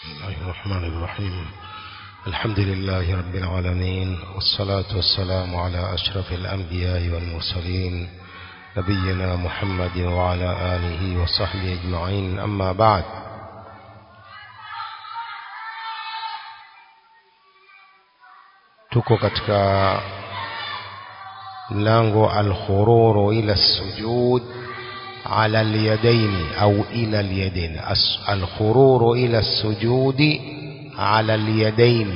الله الرحمن الرحيم الحمد لله رب العالمين والصلاة والسلام على أشرف الأنبياء والمرسلين نبينا محمد وعلى آله وصحبه أجمعين أما بعد tuko katika mlango alkhururu ila sujud ala alyadaini au ila alyadaini alkhururu ila sujudi ala alyadaini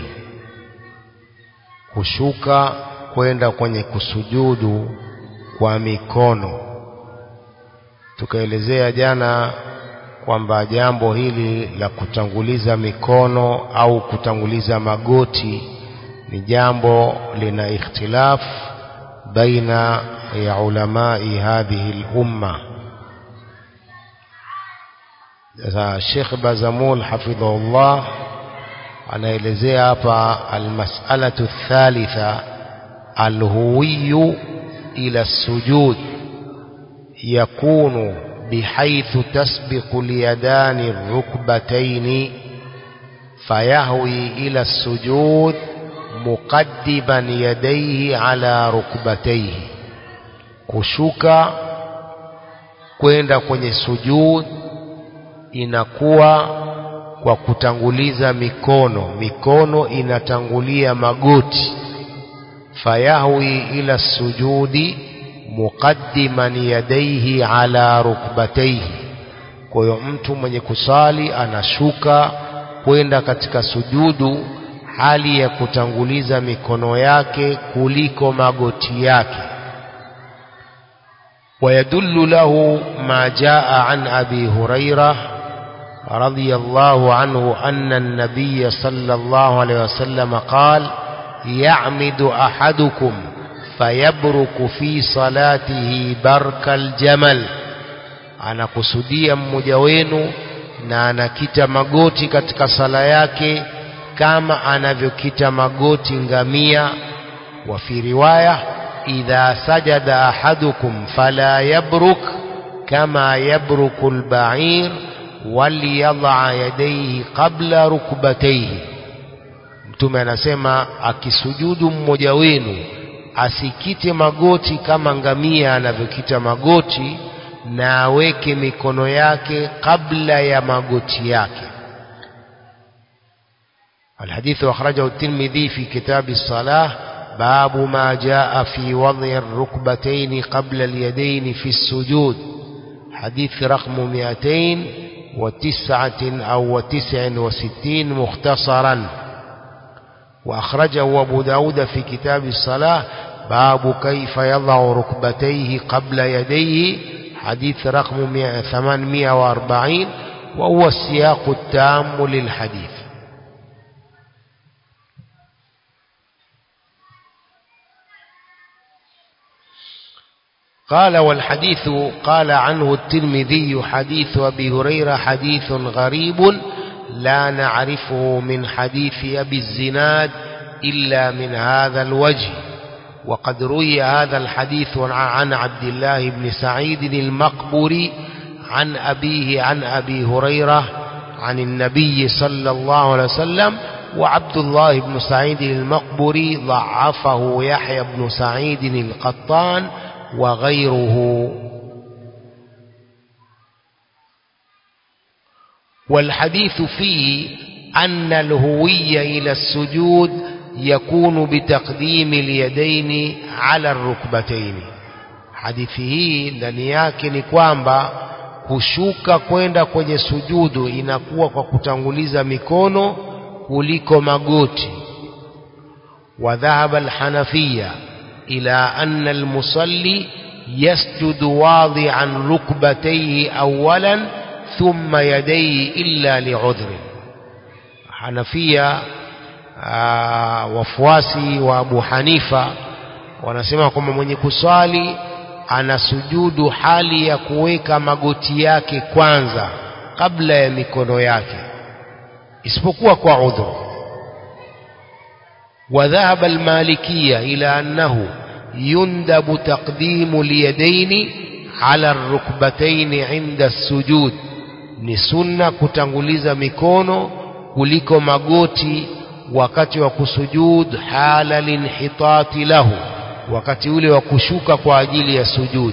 kushuka kwenda kwenye kusujudu kwa mikono tukaelezea jana kwamba jambo hili la kutanguliza mikono au kutanguliza magoti ni jambo lina ikhtilaf baina ya ulamai hadhihi lumma sasa Sheikh Bazamul hafidhahullah anaelezea hapa almas'alatu thalitha alhuwiyu ila sujud yakunu bihaythu tasbiqu liyadani الركبتين فيهوي إلى السجود مقدما يديه على ركبتيه kushuka kwenda kwenye sujud inakuwa kwa kutanguliza mikono mikono inatangulia magoti fayahwi ila sujudi muqaddiman yadaihi ala rukbataihi kwa hiyo mtu mwenye kusali anashuka kwenda katika sujudu hali ya kutanguliza mikono yake kuliko magoti yake ويدل له ما جاء عن أبي هريرة رضي الله عنه أن النبي صلى الله عليه وسلم قال يعمد أحدكم فيبرك في صلاته برك الجمل anakusudia mmoja wenu na anakita magoti katika sala yake kama anavyokita magoti ngamia wa fi riwaya idha sajada ahadukum fala yabruk kama yabruku albair waliyadha yadayhi qabla rukbatayhi mtume anasema akisujudu mmoja wenu asikite magoti kama ngamia anavyokita magoti na aweke mikono yake kabla ya magoti yake الحديث أخرجه الترمذي في كتاب الصلاة باب ما جاء في وضع الركبتين قبل اليدين في السجود حديث رقم 209 أو 69 مختصرا وأخرجه أبو داود في كتاب الصلاة باب كيف يضع ركبتيه قبل يديه حديث رقم 840 وهو السياق التام للحديث قال والحديث قال عنه الترمذي حديث أبي هريرة حديث غريب لا نعرفه من حديث أبي الزناد إلا من هذا الوجه وقد روي هذا الحديث عن عبد الله بن سعيد المقبري عن أبيه عن أبي هريرة عن النبي صلى الله عليه وسلم وعبد الله بن سعيد المقبري ضعفه يحيى بن سعيد القطان وغيره والحديث فيه أن الهوية إلى السجود يكون بتقديم اليدين على الركبتين hadithi hii ndani yake ni kwamba kushuka kwenda kwenye sujudu inakuwa kwa kutanguliza mikono kuliko magoti wa dhahaba alhanafiya ila anna almusalli yasjudu wadi'an rukbatayhi awalan thumma yadayhi illa li'udhrin hanafia wafuasi wa Abu Hanifa wanasema kwamba mwenye kuswali anasujudu hali ya kuweka magoti yake kwanza kabla ya mikono yake isipokuwa kwa udhur وذهب المالكية إلى أنه يندب تقديم اليدين على الركبتين عند السجود ni sunna kutanguliza mikono kuliko magoti wakati wa kusujud hala linhitati lahu wakati ule wa kushuka kwa ajili ya sujud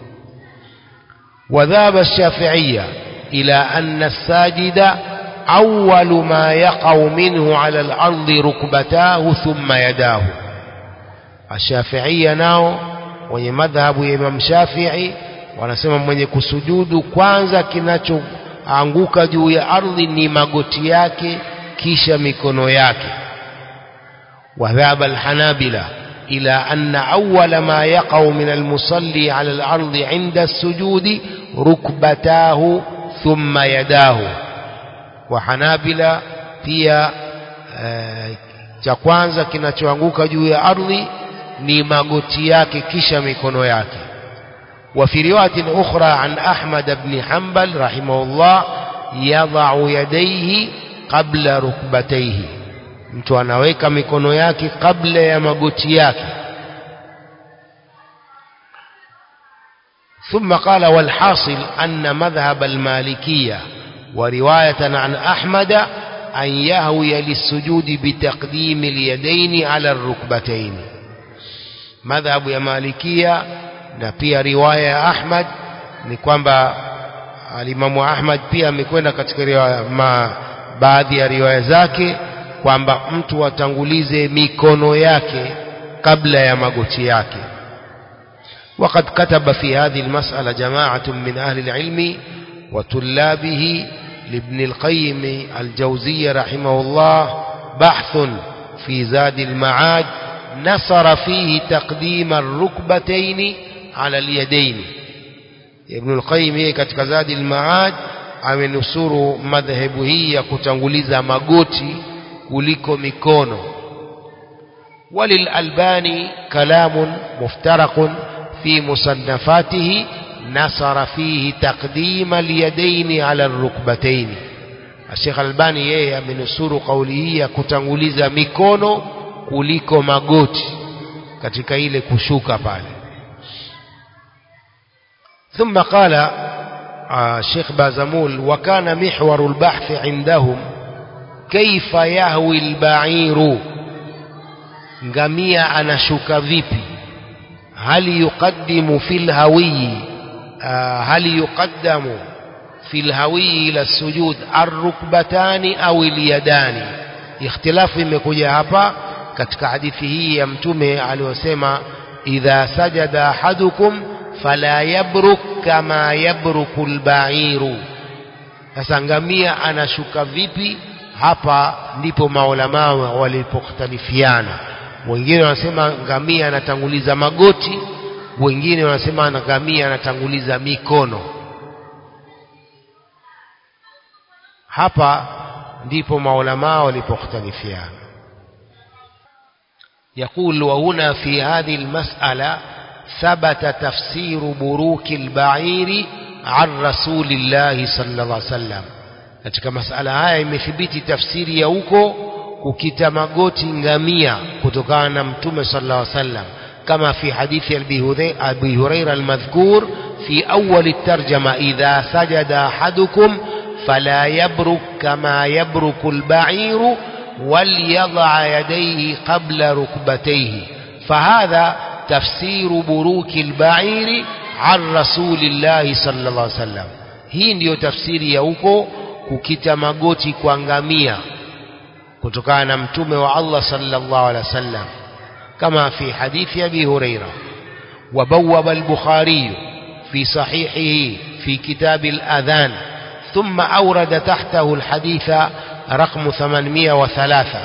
وذهب الشافعية إلى أن الساجد أول ما يقع منه على الأرض ركبتاه ثم يداه الشافعية nao wenye madhhabu ya Imam Shafi'i wanasema mwenye kusujudu kwanza kinachoanguka juu ya ardhi ni magoti yake kisha mikono yake وذهب الحنابلة إلى أن أول ما يقع من المصلي على الأرض عند السجود ركبتاه ثم يداه وحنابلة pia cha kwanza kinachoanguka juu ya ardhi ni magoti yake kisha mikono yake وفي رواية أخرى عن أحمد بن حنبل رحمه الله يضع يديه قبل ركبتيه mtu anaweka mikono yake kabla ya magoti yake ثم قال والحاصل أن مذهب المالكية ورواية عن أحمد أن يهوي للسجود بتقديم اليدين على الركبتين مذهب يا مالكية na pia riwaya ya Ahmad ni kwamba alimamu Ahmad pia amekwenda katika riwaya ma, baadhi ya riwaya zake kwamba mtu atangulize mikono yake kabla ya magoti yake وقد كتب في هذه المسألة جماعة من أهل العلم وطلابه لابن القيم الجوزي رحمه الله بحث في زاد المعاد نصر فيه تقديم الركبتين على اليدين ابن القيم katika zadi al-maad amenusuru madhehebu hii ya kutanguliza magoti kuliko mikono وللألباني كلام مفترق في مصنفاته نصر فيه تقديم اليدين على الركبتين الشيخ الألباني yeye amenusuru kauli hii ya kutanguliza mikono kuliko magoti katika ile kushuka pale ثم قال الشيخ بازمول وكان محور البحث عندهم كيف يهوي البعير ngamia anashuka vipi hal yuqaddimu fil hawi hal yuqaddamu fil hawi ila sujud arrukbatani au ilyadani ikhtilafu imekuja hapa katika hadithi hii ya mtume aliyosema idha sajada ahadukum fala yabruk kama yabruku albairu sasa ngamia anashuka vipi hapa ndipo maulama walipokhtalifiana wengine wanasema ngamia anatanguliza magoti wengine wanasema ngamia anatanguliza mikono hapa ndipo maulama walipokhtalifiana يقول وهنا في هذه المسألة ثبت تفسير بروك البعير عن رسول الله صلى الله عليه وسلم katika masala haya imethibiti tafsiri ya huko kukita magoti ngamia kutokana na mtume sallallahu alaihi wasallam kama fi hadithi abi huraira almadhkur fi awwal الترجمه idha sajada ahadukum fala yabruk kama yabruku alba'ir وليضع يديه قبل ركبتيه فهذا تفسير بروك البعير عن رسول الله صلى الله عليه وسلم hii ndiyo tafsiri ya huko kukita magoti kwa ngamia kutokana na mtume wa Allah sallallahu alaihi wasallam kama fi hadithi Abi Huraira وبوب البخاري في صحيحه في كتاب الأذان ثم أورد تحته الحديث رقم 803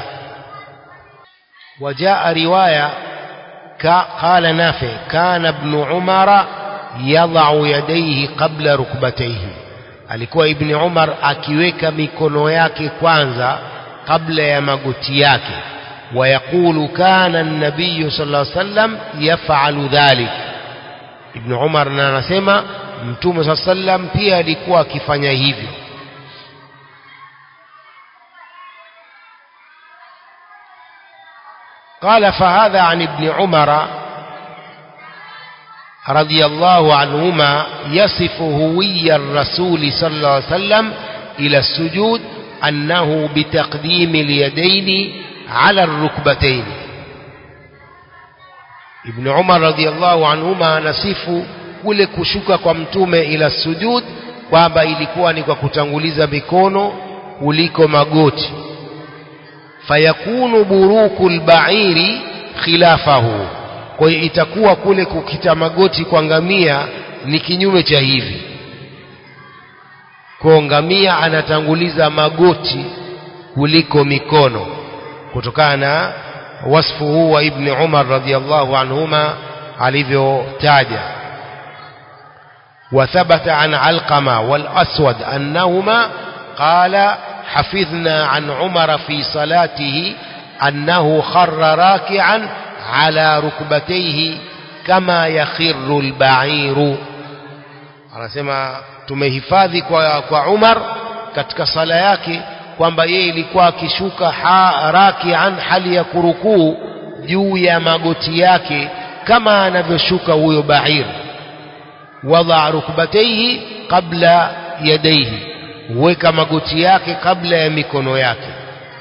وجاء رواية قال نافع كان ابن عمر يضع يديه قبل ركبتيه alikuwa ibni umar akiweka mikono yake kwanza kabla ya magoti yake wayaqulu kana nabiyu sala sallam yafalu dhalik ibni umar na anasema mtume saa sallam pia alikuwa akifanya hivyo قال فهذا عن ابن عمر رضي الله عنهما يصف هوي الرسول صلى الله عليه وسلم إلى السجود أنه بتقديم اليدين على الركبتين ابن عمر رضي الله عنهما anasifu kule kushuka kwa mtume ila sujud kwamba ilikuwa ni kwa kutanguliza mikono kuliko magoti fayakunu buruku lbairi khilafahu kwa hiyo itakuwa kule kukita magoti kwa ngamia ni kinyume cha hivi kwa ngamia anatanguliza magoti kuliko mikono kutokana na wasfu huu wa ibni umar radhiallahu anhuma alivyotaja وثبت عن علقمة والأسود أنهما قال حفظنا عن عمر في صلاته أنه خر راكعا على ركبتيه كما يخر البعير anasema tumehifadhi kwa, kwa Umar katika sala yake kwamba yeye ilikuwa akishuka rakian hali ya kurukuu juu ya magoti yake kama anavyoshuka huyo bair wadaa rukbataihi qabla yadaihi huweka magoti yake kabla ya mikono yake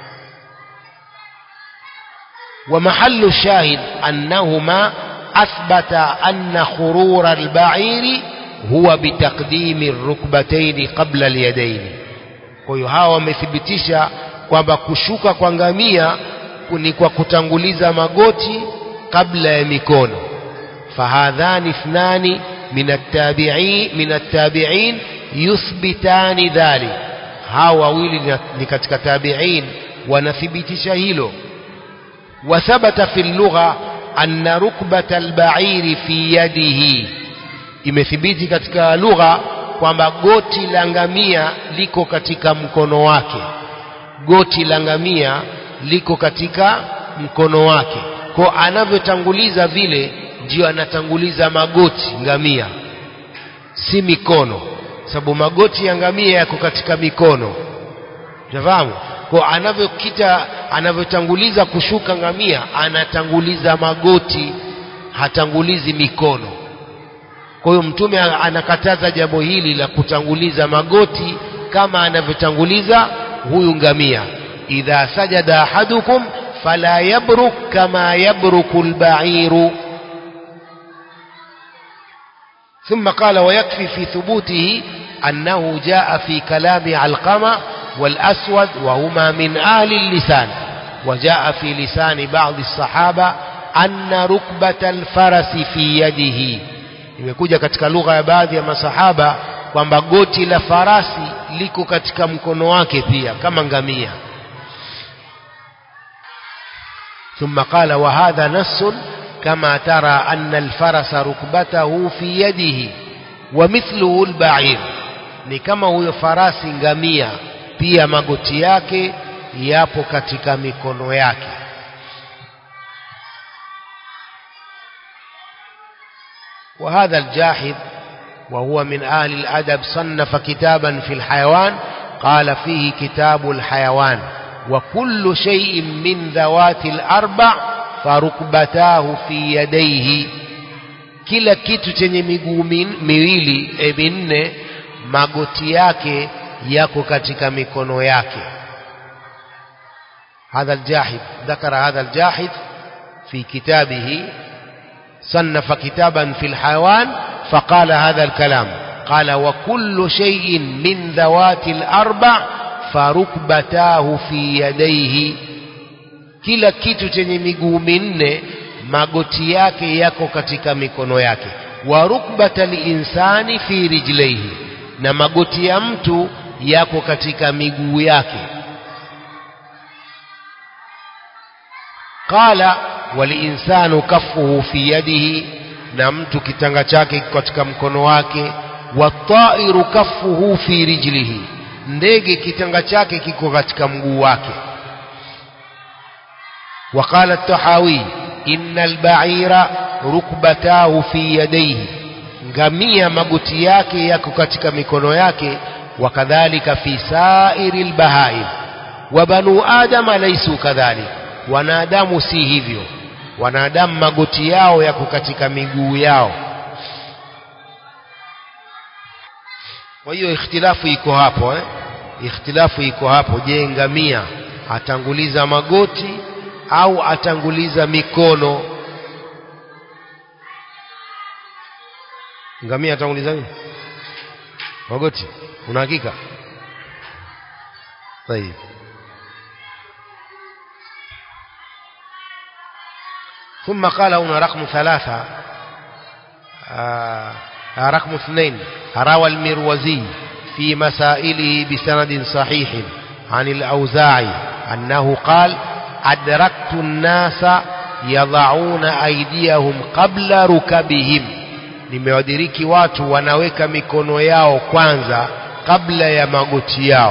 ومحل الشاهد أنهما أثبت أن خرور البعير هو بتقديم الركبتين قبل اليدين kwa hiyo hawa wamethibitisha kwamba kushuka kwa ngamia ni kwa kutanguliza magoti kabla ya mikono fahadhani ithnani min attabi'in min attabi'in yuthbitani dhalik hawa wawili ni katika tabi'in wanathibitisha hilo وثبت في اللغة أن ركبة البعير في يده imethibiti katika lugha kwamba goti la ngamia liko katika mkono wake goti la ngamia liko katika mkono wake kwa anavyotanguliza vile ndio anatanguliza magoti ngamia si mikono sababu magoti ya ngamia yako katika mikono unafahamu kwa anavyokita anavyotanguliza kushuka ngamia anatanguliza magoti hatangulizi mikono kwa hiyo mtume anakataza jambo hili la kutanguliza magoti kama anavyotanguliza huyu ngamia idha sajada ahadukum fala yabruk kama yabruku lbairu ثم قال ويكفي في ثبوته أنه جاء في كلام علقمة والأسود وهما من أهل اللسان وجاء في لسان بعض الصحابة أن ركبة الفرس في يده imekuja katika lugha ya baadhi ya masahaba kwamba goti la farasi liko katika mkono wake pia kama ngamia ثم قال وهذا نص كما ترى أن الفرس ركبته في يده ومثله البعير ni kama huyo farasi ngamia pia magoti yake yapo katika mikono yake وهذا الجاحظ وهو من أهل الأدب صنف كتابا في الحيوان قال فيه كتاب الحيوان وكل شيء من ذوات الأربع فركبتاه في يديه kila kitu chenye miguu miwili e minne magoti yake yako katika mikono yake هذا الجاحظ ذكر هذا الجاحظ في كتابه صنف كتابا في الحيوان فقال هذا الكلام قال وكل شيء من ذوات الأربع فركبتاه في يديه kila kitu chenye miguu minne magoti yake yako katika mikono yake wa rukbata linsani fi rijlaihi na magoti ya mtu yako katika miguu yake qala walinsanu kafuhu fi yadihi na mtu kitanga chake katika mkono wake watairu kafuhu fi rijlihi ndege kitanga chake kiko katika mguu wake وقال التحاوي إن البعير ركبتاه في يديه ngamia magoti yake yako katika mikono yake wakadhalika fi sairi lbahaim wa banu adama laisu kadhalik wanadamu si hivyo wanadamu magoti yao yako katika miguu yao kwa hiyo ikhtilafu iko hapo eh? ikhtilafu iko hapo je ngamia atanguliza magoti au atanguliza mikono ngamia atanguliza nini magoti una hakika طيب ثم قال هنا رقم ثلاثة آه رقم اثنين روى المروزي في مسائله بسند صحيح عن الأوزاعي أنه قال أدركت الناس يضعون أيديهم قبل ركبهم nimewadiriki watu wanaweka mikono yao kwanza kabla ya magoti yao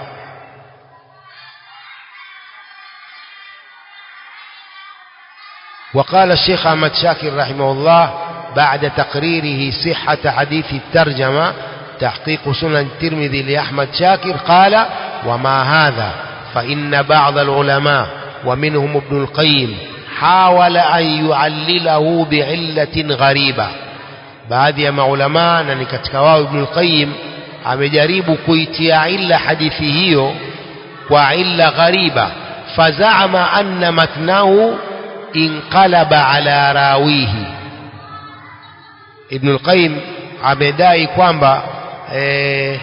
وقال الشيخ أحمد شاكر رحمه الله بعد تقريره صحة حديث الترجمة تحقيق سنن الترمذي لأحمد شاكر قال وما هذا فإن بعض العلماء ومنهم ابن القيم حاول أن يعلله بعلة غريبة baadhi ya maulamaa na ni katika wao Ibn al-Qayyim amejaribu kuitia illa hadithi hiyo kwa illa ghariba fazaama anna matnahu inqalaba ala rawihi Ibn al-Qayyim amedai kwamba eh,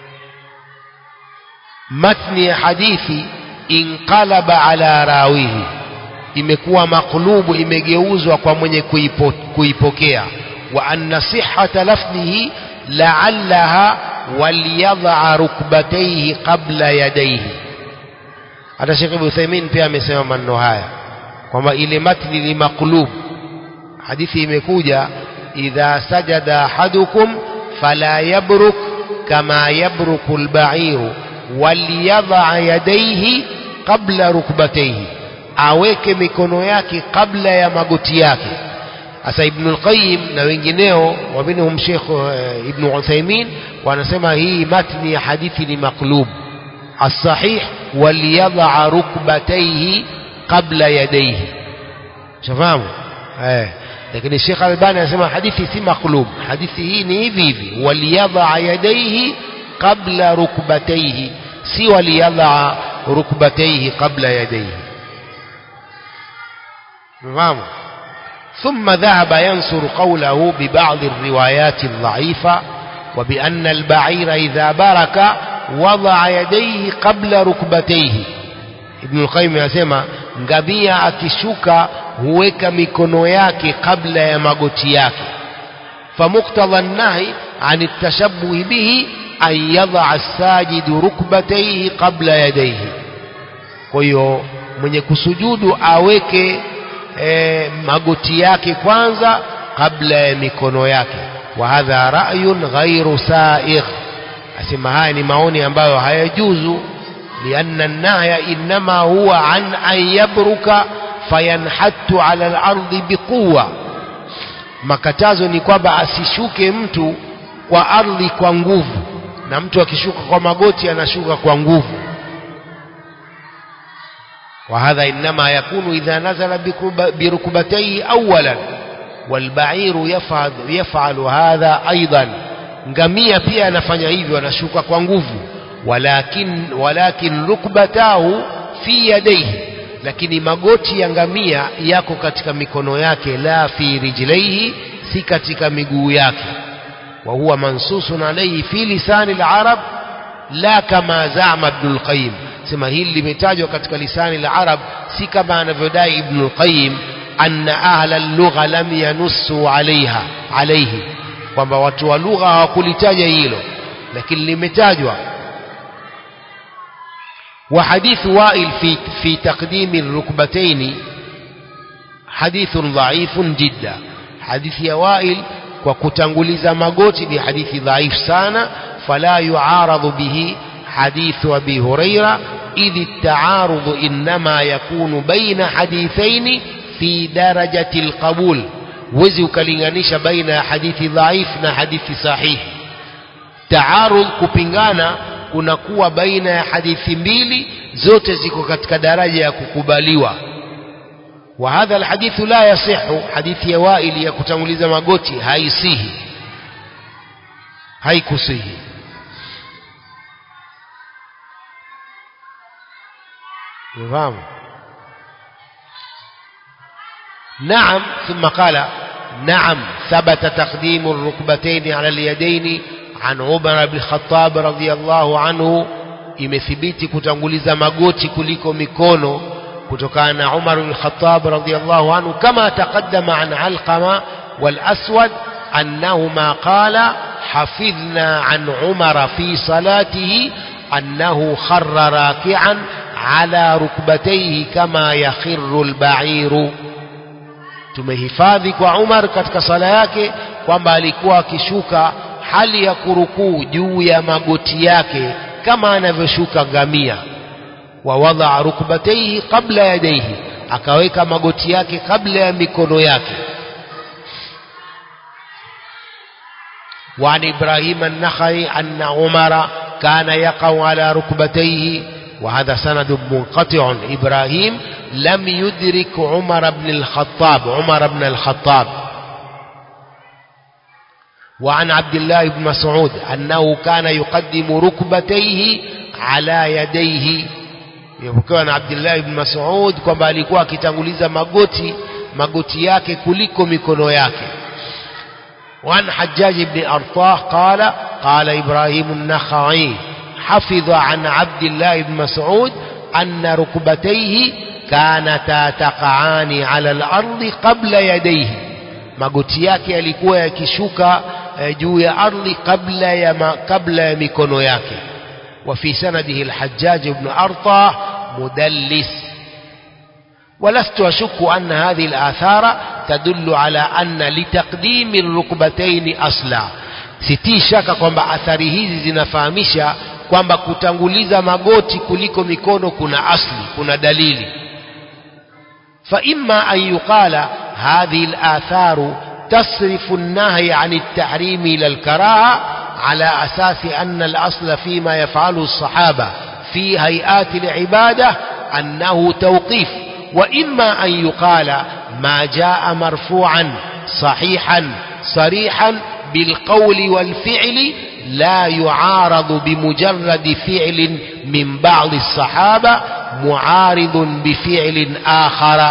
matni ya hadithi inqalaba ala rawihi imekuwa maklubu imegeuzwa kwa mwenye kuipo, kuipokea وأن صحة لفظه لعلها وليضع ركبتيه قبل يديه hata Sheikh Ibn Uthaymeen pia amesema maneno haya kwamba ile matni ni maklub hadithi imekuja idha sajada ahadukum fala yabruk kama yabruku alba'iru waliyadha yadayhi qabla rukbatayhi aweke mikono yake kabla ya magoti yake Sasa Ibn al-Qayyim na wengineo wa minhum Sheikh uh, Ibn Uthaymeen wanasema hii matni ya hadithi ni maklub as-sahih waliyadha rukbatayhi qabla yadayhi shafahamu eh lakini Sheikh Albani anasema hadithi si maklub hadithi hii ni hivi hivi waliyadha yadayhi qabla rukbatayhi si waliyadha rukbatayhi qabla yadayhi fahamu ثم ذهب ينصر قوله ببعض الروايات الضعيفة وبأن البعير إذا برك وضع يديه قبل ركبتيه ابن القيم يسمى ngamia akishuka huweka mikono yake kabla ya magoti yake فمقتضى النهي عن التشبه به أن يضع الساجد ركبتيه قبل يديه kwa hiyo mwenye kusujudu aweke e, magoti yake kwanza kabla ya mikono yake wa hadha ra'yun ghairu sa'igh asema haya ni maoni ambayo hayajuzu lianna an-nahya inma huwa an an yabruka fayanhattu ala al-ardi biquwa makatazo ni kwamba asishuke mtu kwa ardhi kwa nguvu na mtu akishuka kwa magoti anashuka kwa nguvu وهذا إنما يكون إذا نزل بركبتيه أولا والبعير يفعل, يفعل هذا أيضا ngamia pia anafanya hivyo anashuka kwa nguvu walakin walakin rukbatahu fi yadayhi lakini magoti ya ngamia yako katika mikono yake la fi rijlaihi si katika miguu yake wa huwa mansusun alayhi fi lisani al-arab la kama zama ibn al-qayyim sema hili limetajwa katika lisani la arab si kama anavyodai ibn al-qayyim anna ahla al-lugha lam yanussu alaiha alayhi kwamba watu wa lugha hawakulitaja hilo lakini limetajwa وحديث وائل في في تقديم الركبتين حديث ضعيف جدا حديث يا وائل وكتنغلز magoti ni hadithi dhaif sana فلا يعارض به حديث أبي هريرة إذ التعارض إنما يكون بين حديثين في درجة القبول وزي ukalinganisha baina ya hadithi dhaif na hadithi sahihi taarud kupingana kunakuwa baina ya hadithi mbili zote ziko katika daraja ya kukubaliwa wa hadha alhadithu la yasihu hadithi ya waili ya kutanguliza magoti haisihi haikusihi نظام نعم ثم قال نعم ثبت تقديم الركبتين على اليدين عن عمر بن الخطاب رضي الله عنه imethibiti kutanguliza magoti kuliko mikono kutokana na Umar bin Khattab radhiyallahu anhu kama taqaddama an Alqama wal Aswad annahuma qala hafidhna an Umar fi salatihi annahu kharra raki'an ala rukbatayhi kama yakhirru al-ba'iru tumehifadhi kwa Umar katika sala yake kwamba alikuwa akishuka hali ya kurukuu juu ya magoti yake kama anavyoshuka ngamia wa wadaa rukbatayhi qabla yadayhi akaweka magoti yake kabla ya mikono yake وعن إبراهيم النخعي أن عمر كان يقع على ركبتيه وهذا سند منقطع إبراهيم لم يدرك عمر بن الخطاب عمر بن الخطاب وعن عبد الله بن مسعود أنه كان يقدم ركبتيه على يديه يبكوا عن عبد الله بن مسعود kwamba alikuwa akitanguliza magoti magoti yake kuliko mikono yake وعن حجاج بن أرطاه قال قال إبراهيم النخعي حفظ عن عبد الله بن مسعود أن ركبتيه كانتا تقعان على الأرض قبل يديه magoti yake yalikuwa yakishuka juu ya ardhi kabla ya ma, kabla ya mikono yake وفي سنده الحجاج بن أرطاه مدلس ولست أشك أن هذه الآثار تدل على أن لتقديم الركبتين أصلا sitii shaka kwamba athari hizi zinafahamisha kwamba kutanguliza magoti kuliko mikono kuna asli kuna dalili فإما أن يقال هذه الآثار تصرف النهي عن التحريم إلى الكراهة على أساس أن الأصل فيما يفعله الصحابة في هيئات العبادة أنه توقيف وإما أن يقال ما جاء مرفوعا صحيحا صريحا بالقول والفعل لا يعارض بمجرد فعل من بعض الصحابة معارض بفعل آخر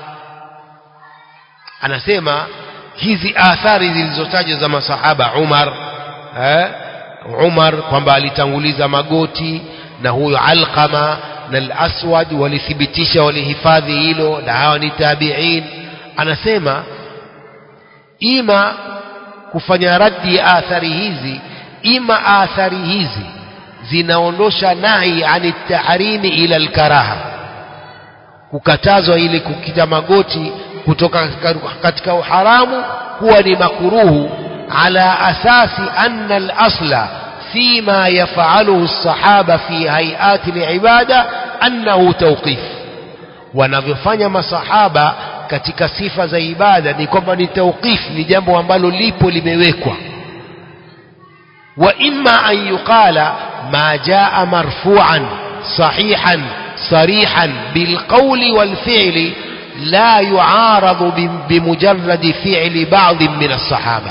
anasema hizi athari zilizotajwa za masahaba Umar eh, Umar kwamba alitanguliza magoti na huyo Alqama na al-Aswad walithibitisha walihifadhi hilo na hawa ni tabi'in anasema ima kufanya raddi ya athari hizi ima athari hizi zinaondosha nahi ani tahrimi ila alkaraha kukatazwa ile kukita magoti kutoka katika uharamu kuwa ni makuruhu ala asasi anna al-asla فيما يفعله الصحابة في هيئات العبادة أنه توقيف wanavyofanya masahaba katika sifa za ibada ni kwamba ni tauqif ni jambo ambalo lipo limewekwa wa imma an yuqala ma jaa marfu'an sahihan sarihan bilqawli walfi'li la yu'aradu bimujarradi fi'li ba'd min as-sahaba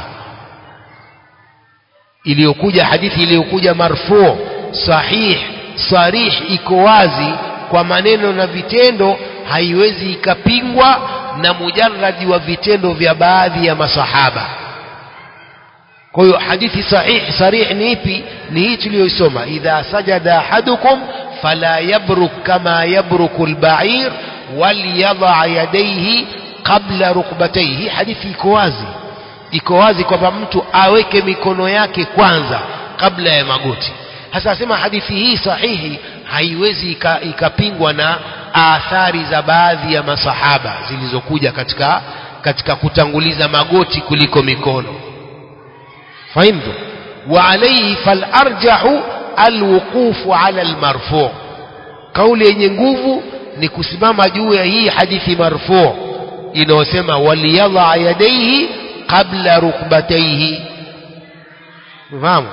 iliyokuja hadithi iliyokuja marfu sahih sarih iko wazi kwa maneno na vitendo haiwezi ikapingwa na mujarradi wa vitendo vya baadhi ya masahaba kwa hiyo hadithi sahih sarih ni ipi ni hii tuliyoisoma idha sajada ahadukum fala yabruk kama yabruku albair walyadha yadayhi qabla rukbatayhi hadithi iko wazi iko wazi kwamba mtu aweke mikono yake kwanza kabla ya magoti hasa asema hadithi hii sahihi haiwezi ikapingwa na athari za baadhi ya masahaba zilizokuja katika katika kutanguliza magoti kuliko mikono fahimtu wa alayhi fal arjahu alwuqufu ala almarfu kauli yenye nguvu ni kusimama juu ya hii hadithi marfu inayosema waliyadha yadaihi qabla rukbataihi fahamu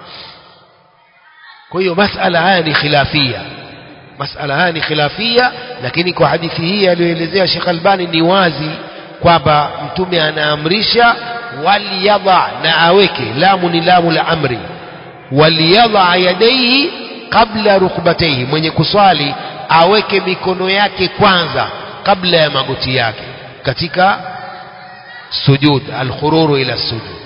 kwa hiyo masala haya ni khilafia masala haya ni khilafia lakini kwa hadithi hii aliyoelezea Sheikh Albani ni wazi kwamba mtume anaamrisha waliyadha na aweke lamu ni lamu la amri waliyadha yadaihi qabla rukbataihi mwenye kuswali aweke mikono yake kwanza kabla ya magoti yake katika sujud alkhururu ila sujud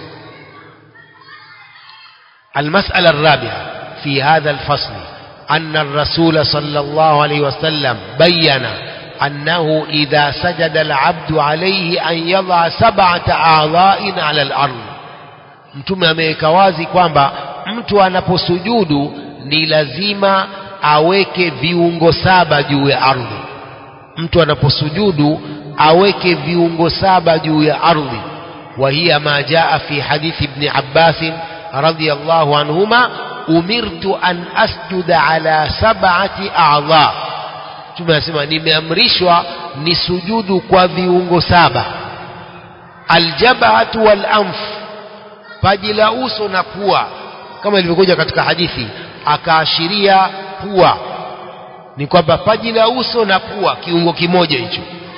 المسألة الرابعة في هذا الفصل أن الرسول صلى الله عليه وسلم بين أنه إذا سجد العبد عليه أن يضع سبعة أعضاء على الأرض mtume ameweka wazi kwamba mtu anaposujudu ni lazima aweke viungo saba juu ya ardhi mtu anaposujudu aweke viungo saba juu ya ardhi وهي ما جاء في حديث ابن عباس رضي الله عنهما أمرت أن أسجد على سبعة أعضاء tumesema nimeamrishwa ni sujudu kwa viungo saba aljabhatu wal anf paji la uso na pua kama ilivyokuja katika hadithi akaashiria pua ni kwamba paji la uso na pua kiungo kimoja hicho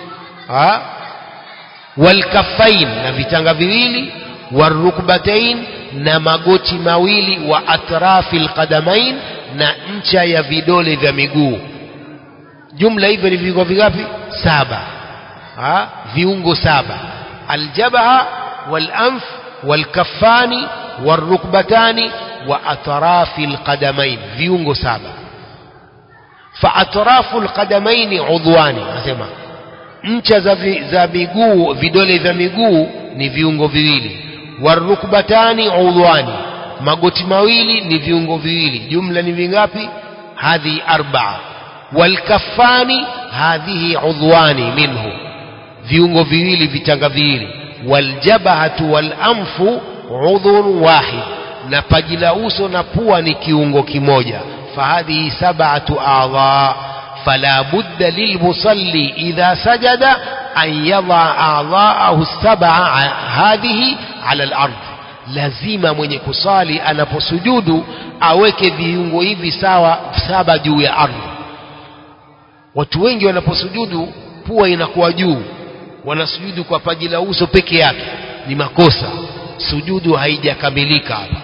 walkafain na vitanga viwili warukbatain na magoti mawili wa atrafi alqadamain na ncha ya vidole vya miguu jumla hivyo ni viungo vingapi saba ha? viungo saba aljabha walanf walkaffani warukbatani wa atrafi alqadamain viungo saba fa atrafu alqadamain udhwani nasema ncha za, vi, za miguu vidole vya miguu ni viungo viwili warukbatani udhwani magoti mawili ni viungo viwili jumla ni vingapi hadhi arbaa walkafani hadhihi udhwani minhu viungo viwili vitanga viwili waljabhatu walamfu udhun wahid na paji la uso na pua ni kiungo kimoja fahadhihi sab'atu a'dha فلا بد للمصلي إذا سجد أن يضع أعضاءه السبعة هذه على الأرض lazima mwenye kusali anaposujudu aweke viungo hivi sawa saba juu ya ardhi watu wengi wanaposujudu pua inakuwa juu wanasujudu kwa paji la uso peke yake ni makosa sujudu haijakamilika hapa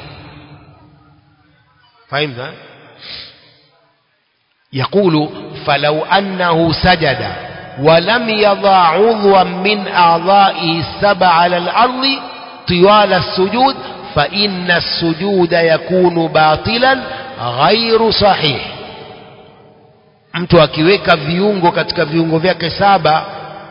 fahimu يقول فلو أنه سجد ولم يضع عضوا من أعضائه السبع على الأرض طوال السجود فإن السجود يكون باطلا غير صحيح mtu akiweka viungo katika viungo vyake saba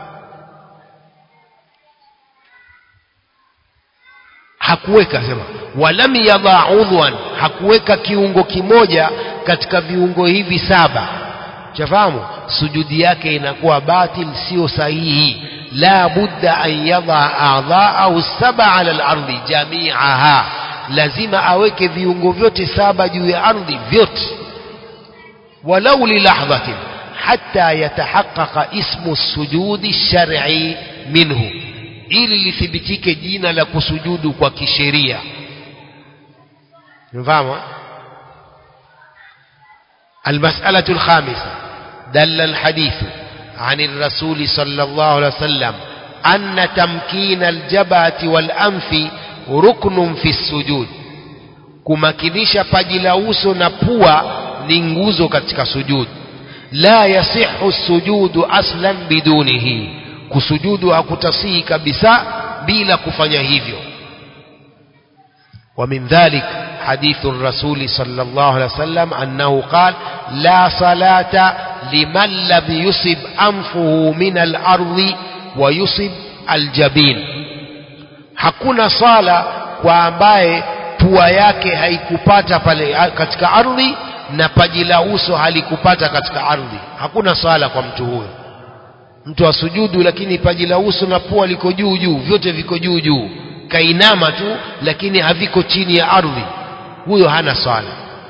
hakuweka sema walam yadha udhwan hakuweka kiungo kimoja katika viungo hivi saba chafahamu sujudi yake inakuwa batil sio sahihi la budda an yadha a'dha'ahu saba ala al-ardi jami'aha lazima aweke viungo vyote saba juu ya ardhi vyote walau lilahdhatin hatta yatahaqqaqa ismu sujudi shar'i minhu ili lithibitike jina la kusujudu kwa kisheria mfahamu المسألة الخامسة دل الحديث عن الرسول صلى الله عليه وسلم أن تمكين الجبهة والأنف ركن في السجود kumakinisha paji la uso na pua ni nguzo katika sujud la yasihu sujudu aslan bidunihi kusujudu hakutasihi kabisa bila kufanya hivyo ومن ذلك حديث الرسول صلى الله عليه وسلم أنه قال لا صلاة لمن لم يصب أنفه من الأرض ويصب الجبين hakuna sala kwa ambaye pua yake haikupata pale katika ardhi na paji la uso halikupata katika ardhi hakuna sala kwa mtu huyo mtu asujudu lakini paji la uso na pua liko juu juu vyote viko juu juu kainama tu lakini haviko chini ya ardhi huyo hana swala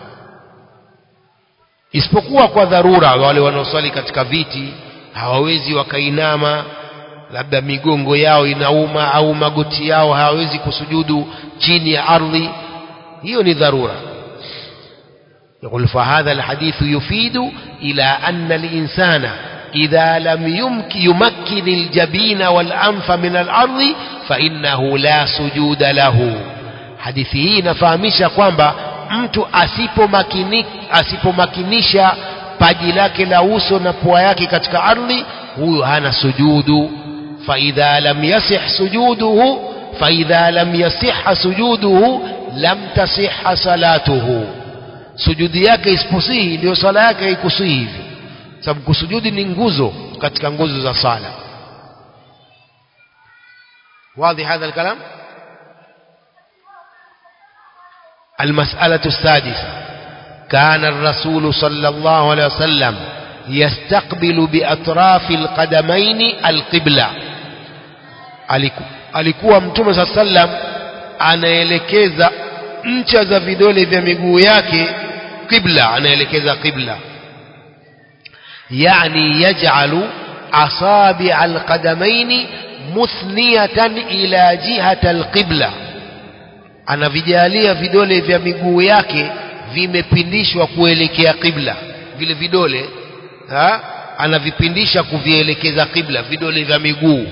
isipokuwa kwa dharura wale wanaoswali katika viti hawawezi wakainama labda migongo yao inauma au magoti yao hawawezi kusujudu chini ya ardhi hiyo ni dharura يقول فهذا الحديث يفيد إلى أن الإنسان إذا لم يمكن يمكن الجبين والأنف من الأرض فإنه لا سجود له hadithi hii inafahamisha kwamba mtu asipomakinisha asipomakinisha paji lake la uso na pua yake katika ardhi huyu hana sujudu faidha lam yasih sujuduhu faidha lam yasiha sujuduhu lam tasiha salatuhu sujudi yake isiposihi ndio sala yake haikusihi hivyo sababu kusujudi ni nguzo katika nguzo za sala واضح هذا الكلام المسألة السادسة كان الرسول صلى الله عليه وسلم يستقبل بأطراف القدمين القبلة alikuwa mtume saa sallam anaelekeza ncha za vidole vya miguu yake qibla anaelekeza qibla yani yaj'alu asabi' alqadamaini muthniyatan ila jihati alqibla anavijalia vidole vya miguu yake vimepindishwa kuelekea qibla vile vidole ha? anavipindisha kuvielekeza qibla vidole vya miguu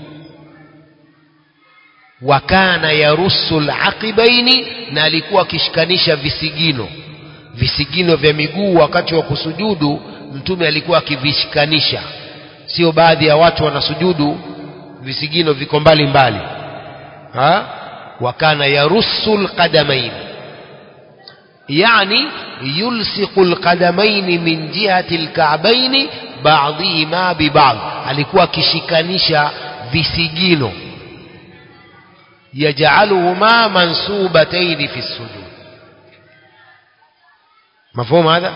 wakana yarusu alaqibaini na alikuwa akishikanisha visigino visigino vya miguu wakati wa kusujudu mtume alikuwa akivishikanisha sio baadhi ya watu wanasujudu visigino viko mbali mbali ha wakana yarusu alqadamain yani yulsiqu alqadamain min jihati alka'bain ba'dihima bi ba'd alikuwa akishikanisha visigino يجعلهما منصوبتين في السجود مفهوم هذا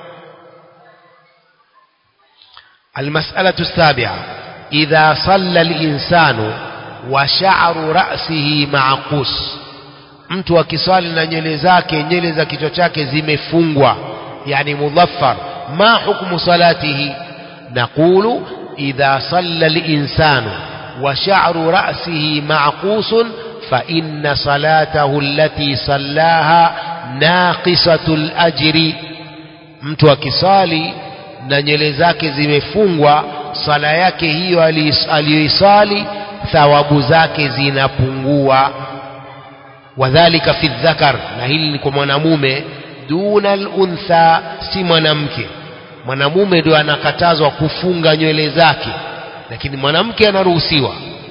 المسألة السابعة إذا صلى الإنسان وشعر رأسه معقوس mtu akiswali na nywele zake nywele za kichwa chake zimefungwa yani mudhaffar ma hukmu salatihi naqulu idha salla linsanu wa sha'ru ra'sihi ma'qusun fa inna salatahu allati sallaha naqisatul ajri mtu akisali na nywele zake zimefungwa sala yake hiyo aliyoisali thawabu zake zinapungua wadhalika fi dhakar na hili ni kwa mwanamume duna al-untha si mwanamke mwanamume ndio anakatazwa kufunga nywele zake lakini mwanamke anaruhusiwa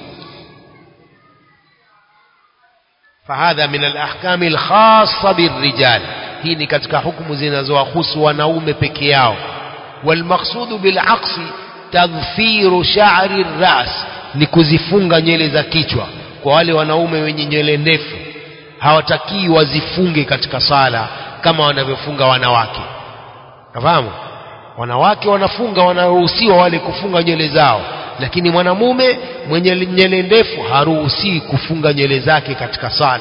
فهذا من الأحكام الخاصة بالرجال hii ni katika hukumu zinazowahusu wanaume peke yao والمقصود بالعقص تضفير شعر الرأس ni kuzifunga nywele za kichwa kwa wale wanaume wenye nywele ndefu hawatakii wazifunge katika sala kama wanavyofunga wanawake nafahamu wanawake wanafunga wanaruhusiwa wale kufunga nywele zao lakini mwanamume mwenye nywele ndefu haruhusiwi kufunga nywele zake katika sala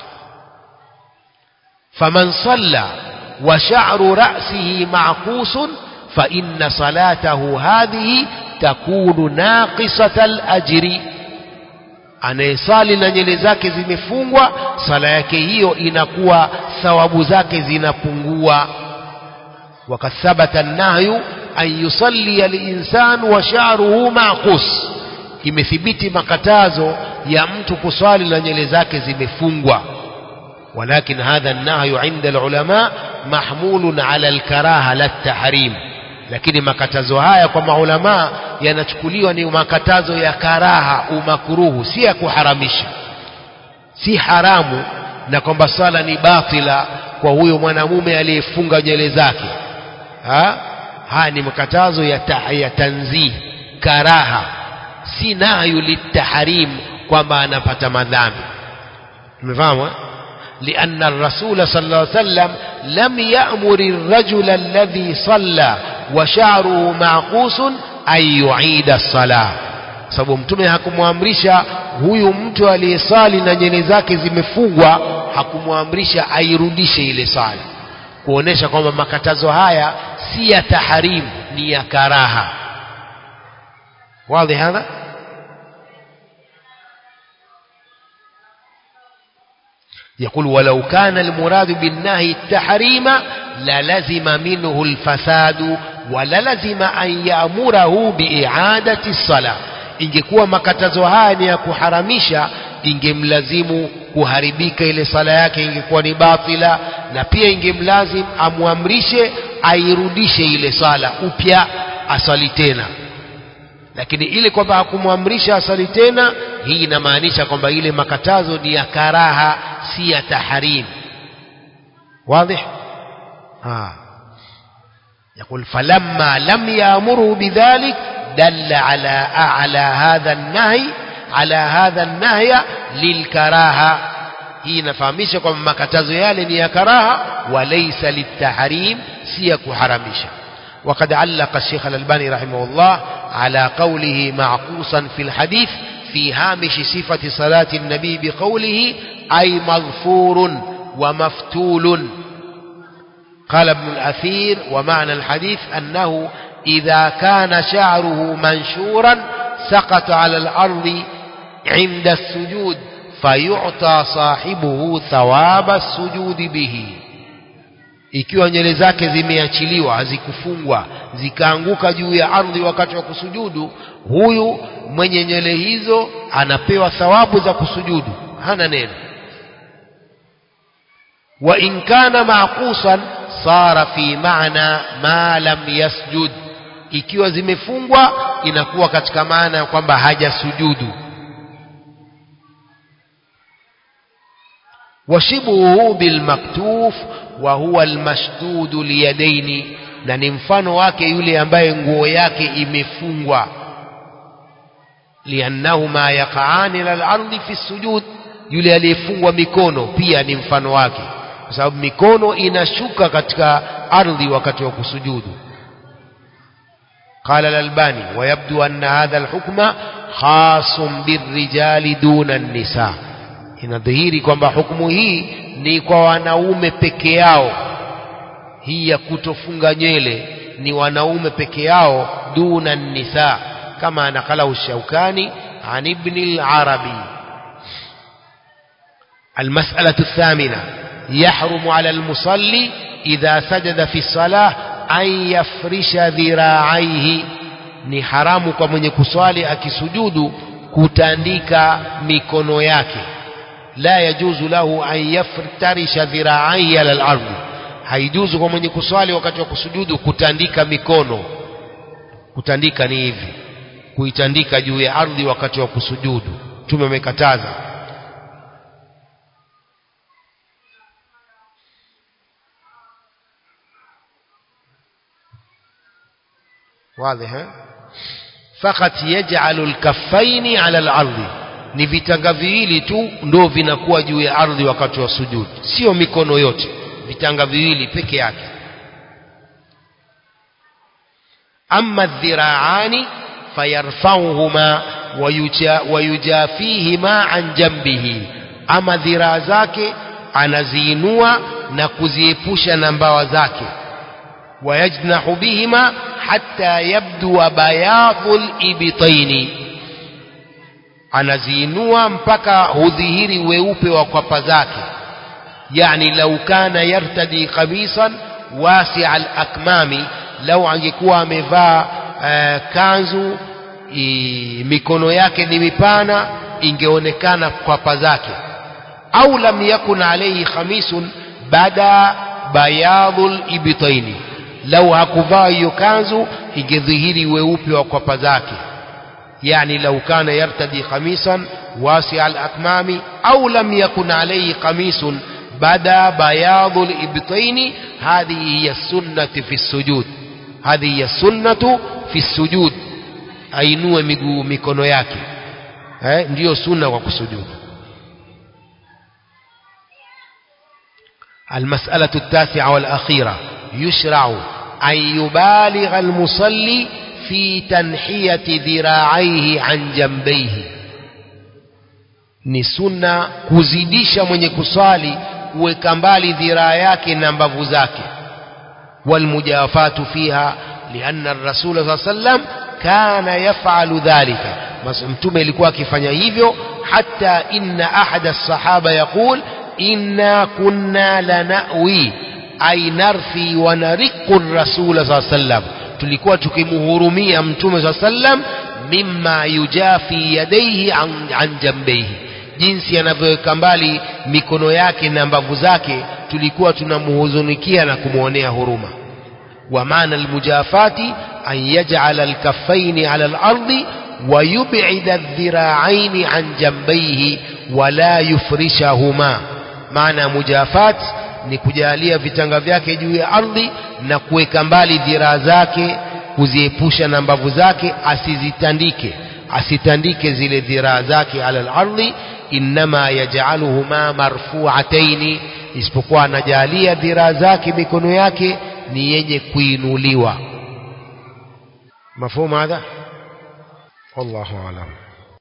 faman salla wa sha'ru ra'sihi ma'qusun fa inna salatahu hadhihi takunu naqisatal ajri anayesali na nywele zake zimefungwa sala yake hiyo inakuwa thawabu zake zinapungua wakad thabata nahyu an yusalli al-insan wa sha'ruhu maqus imethibiti makatazo ya mtu kuswali na nywele zake zimefungwa ولكن هذا النهي عند العلماء محمول على الكراهه لا التحريم lakini makatazo haya kwa maulama yanachukuliwa ni makatazo ya karaha umakruhu si ya kuharamisha si haramu na kwamba sala ni batila kwa huyo mwanamume aliyefunga nywele zake ha? haya ni makatazo ya, ta, ya tanzih karaha si nahyu litahrim kwamba anapata madhambi umefahamu لأن الرسول صلى الله عليه وسلم لم يأمر الرجل الذي صلى وشعره معقوس أن يعيد الصلاة sababu mtume hakumwamrisha huyu mtu aliyesali na nywele zake zimefungwa hakumwamrisha airudishe ile sala kuonesha kwamba makatazo haya si ya taharimu ni ya karaha wazi hadha يقول ولو كان المراد بالنهي التحريم للزم منه الفساد وللزم أن يأمره بإعادة الصلاة ingekuwa makatazo haya ni ya kuharamisha ingemlazimu kuharibika ile sala yake ingekuwa ni batila na pia ingemlazim amwamrishe airudishe ile sala upya asali tena lakini ile kwamba hakumwamrisha asali tena hii inamaanisha kwamba ile makatazo ni ya karaha si ya tahrim واضح آه. يقول فلما لم يأمره بذلك دل على على هذا النهي على هذا النهي للكراهة hii inafahamisha kwamba makatazo yale ni ya karaha walaysa litahrim si ya kuharamisha وقد علق الشيخ الألباني رحمه الله على قوله معقوصا في الحديث في هامش صفة صلاة النبي بقوله أي مغفور ومفتول قال ابن الأثير ومعنى الحديث أنه إذا كان شعره منشورا سقط على الأرض عند السجود فيعطى صاحبه ثواب السجود به ikiwa nywele zake zimeachiliwa hazikufungwa zikaanguka juu ya ardhi wakati wa kusujudu huyu mwenye nywele hizo anapewa thawabu za kusujudu hana neno wa in kana maqusan sara fi maana ma lam yasjud ikiwa zimefungwa inakuwa katika maana ya kwamba hajasujudu washibuhu bilmaktuf wa huwa almashdudu liyadaini na ni mfano wake yule ambaye nguo yake imefungwa liannahuma yaqaani ila al-ardi fi sujud yule aliyefungwa mikono pia ni mfano wake kwa sababu mikono inashuka katika ardhi wakati wa kusujudu قال الألباني ويبدو أن هذا الحكم خاص بالرجال دون النساء inadhihiri kwamba hukumu hii ni kwa wanaume peke yao hii ya kutofunga nywele ni wanaume peke yao duna nisa kama nakalahu shaukani an ibn al-arabi المسألة الثامنة يحرم على المصلي إذا سجد في الصلاة أن يفرش ذراعيه ni haramu kwa mwenye kuswali akisujudu kutandika mikono yake la yajuzu lahu an yaftarisha dhiraaihi ala al-ardh haijuzu kwa mwenye kuswali wakati wa kusujudu kutandika mikono kutandika ni hivi kuitandika juu ya ardhi wakati wa kusujudu tume amekataza واضح فقط يجعل الكفين على الارض ni vitanga viwili tu ndo vinakuwa juu ya ardhi wakati wa sujud sio mikono yote vitanga viwili peke yake amma dhiraani fayarfauhuma wayujafihima an jambihi ama dhiraa zake anaziinua na kuziepusha na mbawa zake wayajnahu bihima hatta yabdua bayadhu libitaini anaziinua mpaka hudhihiri weupe wa kwapa zake yani lau kana yartadi qamisan wasia al-akmami lau angekuwa amevaa uh, kanzu i, mikono yake ni mipana ingeonekana kwapa zake au lam yakun alayhi khamisun bada bayadhul ibtaini lau hakuvaa hiyo kanzu ingedhihiri weupe wa kwapa zake يعني لو كان يرتدي قميصا واسع الأكمام أو لم يكن عليه قميص بدا بياض الإبطين هذه هي السنة في السجود هذه هي السنة في السجود ainue miguu mikono yake eh, ndiyo sunna kwa kusujudu المسألة التاسعة والأخيرة يشرع أن يبالغ المصلي في تنحية ذراعيه عن جنبيه ni sunna kuzidisha mwenye kuswali kuweka mbali dhiraa yake na mbavu zake walmujafatu fiha lianna rasula saa sallam kana yafalu dhalika mtume ilikuwa akifanya hivyo hata inna ahada sahaba yaqul inna kunna lanawi ay narfi wa nariqu rasula saa sallam tulikuwa tukimhurumia mtume saa sallam mimma yujafi yadaihi an, an jambeihi jinsi anavyoweka mbali mikono yake na mbavu zake tulikuwa tunamhuzunikia na kumwonea huruma ومعنى المجافات أن يجعل الكفين على الأرض ويبعد الذراعين عن جنبيه ولا يفرشهما معنى مجافات ni kujalia vitanga vyake juu ya ardhi na kuweka mbali dhiraa zake kuziepusha na mbavu zake asizitandike asitandike zile dhiraa zake ala al-ardhi inma yaj'aluhuma marfu'ataini isipokuwa anajalia dhiraa zake mikono yake ni yenye kuinuliwa mafhumu hadha wallahu a'lam